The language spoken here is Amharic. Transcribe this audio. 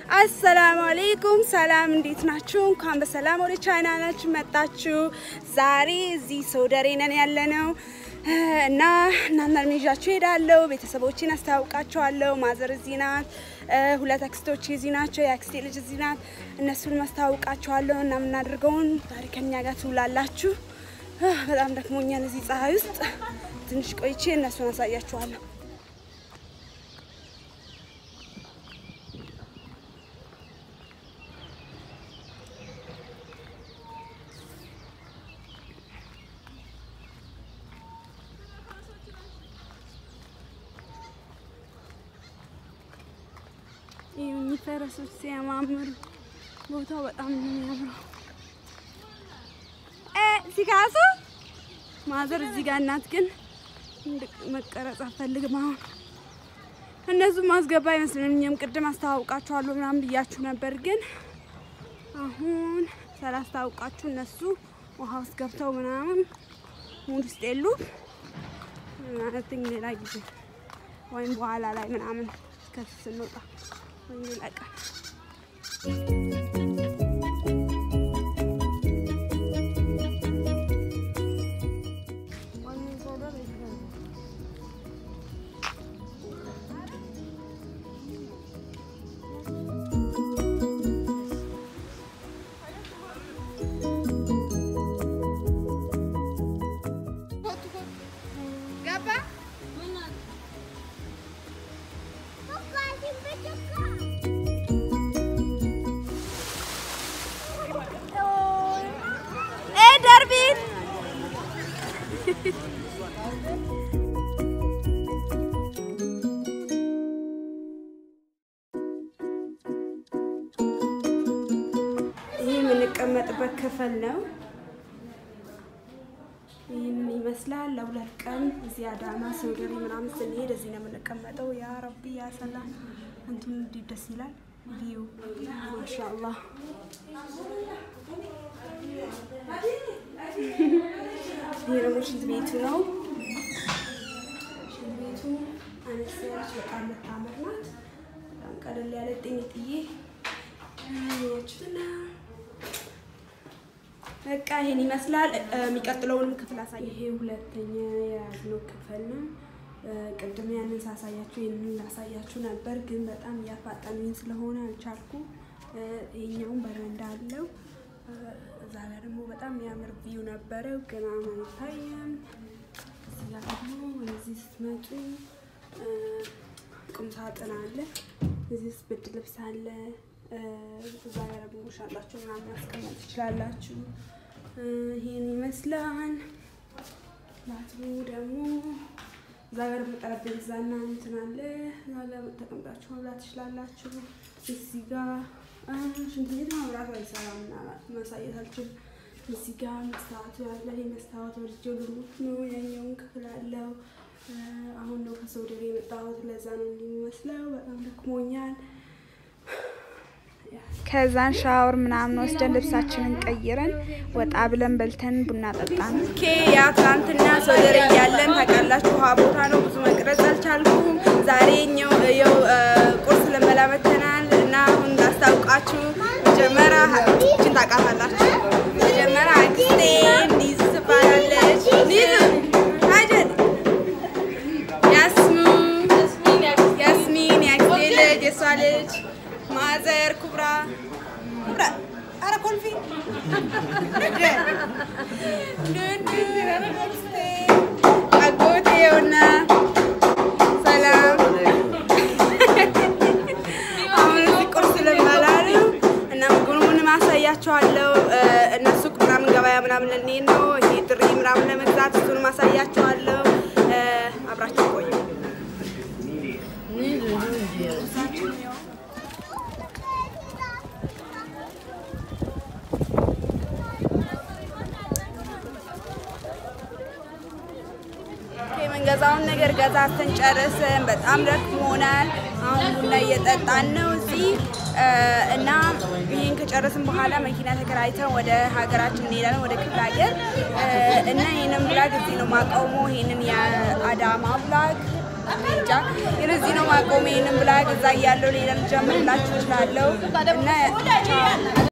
አሰላሙ አሌይኩም ሰላም፣ እንዴት ናችሁ? እንኳን በሰላም ወደ ቻናላችን መጣችሁ። ዛሬ እዚህ ሶደሬ ነን ያለነው እና እናንተን ይዣችሁ ሄዳለሁ። ቤተሰቦችን አስታውቃቸዋለሁ። ማዘር እዚህ ናት፣ ሁለት አክስቶች እዚህ ናቸው፣ የአክስቴ ልጅ እዚህ ናት። እነሱን ማስታውቃቸዋለሁ እና የምናደርገውን ዛሬ ከኛ ጋር ትውላላችሁ። በጣም ደክሞኛል እዚህ ፀሐይ ውስጥ። ትንሽ ቆይቼ እነሱን አሳያችኋለሁ። ይህ ፈረሶች ሲያማምሩ ቦታው በጣም ነው የሚያምረው። ሲካሱ ማዘር እዚህ ጋር እናት ግን መቀረጽ አፈልግም። አሁን እነሱ ማስገባ አይመስለኝም። ቅድም አስተዋውቃችኋለሁ ምናምን ብያችሁ ነበር፣ ግን አሁን ስላስተዋውቃችሁ እነሱ ውሃ ውስጥ ገብተው ምናምን ሙድ ውስጥ የሉ ማለት ሌላ ጊዜ ወይም በኋላ ላይ ምናምን ከዚህ ስንወጣ ወይም ሌላ ቀን ይህ የምንቀመጥበት ክፍል ነው። ይህንን ይመስላል። ለሁለት ቀን እዚህ አዳማ ሶደሬ ምናምን ስንሄድ እዚህ ነው የምንቀመጠው። ያ ረቢ ያ ሰላም እንትን እንዴት ደስ ይላል። ቪው ማሻአላህ። ይህ ደግሞ ሽንት ቤቱ ነው። ሽንት ቤቱ አነስ ያለች በጣም የምታምር ናት። በጣም ቀለል ያለ ጤንጥዬ ያችሁትና በቃ ይሄን ይመስላል። የሚቀጥለውንም ክፍል አሳይ። ይሄ ሁለተኛ የያዝነው ክፍል ነው። ቅድም ያንን ሳሳያችሁ ይህንን ላሳያችሁ ነበር፣ ግን በጣም እያፋጠኑኝ ስለሆነ አልቻልኩ። ይሄኛውን በረንዳ አለው። እዛ ጋር ደግሞ በጣም የሚያምር ቪው ነበረው፣ ግን አሁን አይታየም። እዚህ ጋር ደግሞ ወደዚህ ስትመጡ ቁም ሳጥን አለ። እዚህ ውስጥ ብርድ ልብስ አለ። እዛ ጋር ደግሞ ሻንጣችሁ ምናምን ማስቀመጥ ትችላላችሁ። ይሄን ይመስላል። ባትሩ ደግሞ እዛ ጋር ደግሞ ጠረጴዛና እንትን አለ። እዛ ጋር ተቀምጣችሁ መብላት ትችላላችሁ። እዚህ ጋር ሽንት ቤት መብራት አይሰራም እና ማሳየት አልችልም። እዚህ ጋር መስታወቱ ያለ ይህ መስታወት ወልጆ ልሙት ነው። ያኛውን ክፍል አለው። አሁን ነው ከሶደሬ የመጣሁት። ለዛ ነው የሚመስለው። በጣም ደክሞኛል። ከዛን ሻወር ምናምን ወስደን ልብሳችንን ቀይረን ወጣ ብለን በልተን ቡና ጠጣን። ኦኬ ያ ትናንትና ሶደሬ እያለን ታውቃላችሁ፣ ውሃ ቦታ ነው። ብዙ መቅረጽ አልቻልኩም። ዛሬ ኛው ቁርስ ልንበላ መተናል እና አሁን ላስታውቃችሁ። መጀመሪያ እችን ታውቃታላችሁ። መጀመሪያ አክስቴ ኒዝ ትባላለች። ኒዝ አይደል ያስሙ ያስሚን የአክስቴ ልጅ የሷ ልጅ ማዘር ኩብራ ኩብራ አረ ኮልፊ አጎቴውና ሰላም። አሁን እዚህ ቁርስ ልንበላ ነው እና ምግቡን ማሳያቸዋለሁ። እነሱ ምናምን ገበያ ምናምን ልንሄድ ነው። ይሄ ጥሪ ምናምን ለመግዛት እሱን ማሳያቸዋለሁ። አብራቸው ቆዩ። የምንገዛውን ነገር ገዛዝተን ጨርስን። በጣም ደክሞናል። አሁን ቡና እየጠጣን ነው እዚህ እና ይህን ከጨረስን በኋላ መኪና ተከራይተን ወደ ሀገራችን እንሄዳለን፣ ወደ ክፍለ ሀገር እና ይህንን ብላግ እዚህ ነው ማቆመው። ይህንን የአዳማ ብላግ እንጃ የለዚህ ነው ማቆሜንም ብላ ገዛ እያለው ሌላ ልጀምርላችሁ እችላለሁ እና